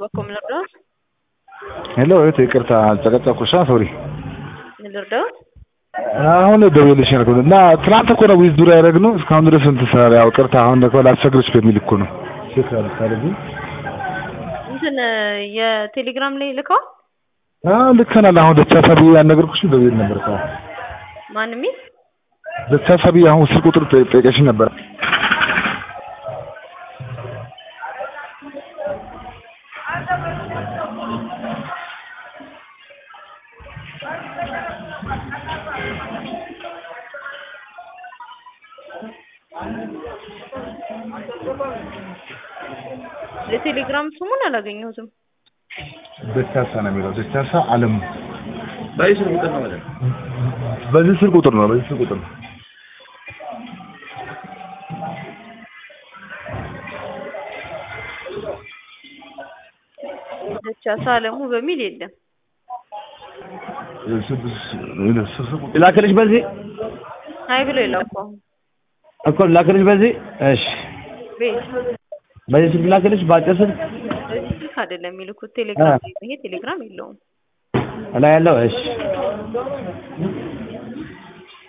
በኩል ምን ልርዳዎት? ሄሎ እህት ይቅርታ አልጨቀጨኩሽ ሶሪ ምን ልርዳዎት? አሁን ደውዬልሽ ነበር እና ትናንት እኮ ነው ዊዝ ዱር ያደረግነው እስካሁን ድረስ እንትን ስራ ያው ቅርታ አሁን እኮ ላስቸግርሽ በሚል እኮ ነው ቼክ አልታረጉ እንትን የቴሌግራም ላይ ልከዋል? አዎ ልከናል አሁን ደቻሳ ብዬ ያነገርኩሽ ደውዬ ነበር እኮ ማን የሚል ደቻሳ ብዬ አሁን ስልክ ቁጥር ጠይቀሽኝ ነበር የቴሌግራም ስሙን አላገኘሁትም። ደቻሳ ነው የሚለው ደቻሳ አለሙ በዚህ ስልክ ቁጥር ነው ማለት ነው። በዚህ ስልክ ቁጥር ነው በዚህ ስልክ ቁጥር ነው ደቻሳ አለሙ በሚል የለም። ላክልሽ በዚህ አይ ብሎ የላኩ አሁን እኮ ላክልሽ በዚህ እሺ፣ ቤት በዚህ ስልክ ላክልሽ በአጭር ስልክ በዚህ ስልክ አይደለም የሚልኩት ቴሌግራም ላይ ነው። ይሄ ቴሌግራም የለውም። ላይ ያለው እሺ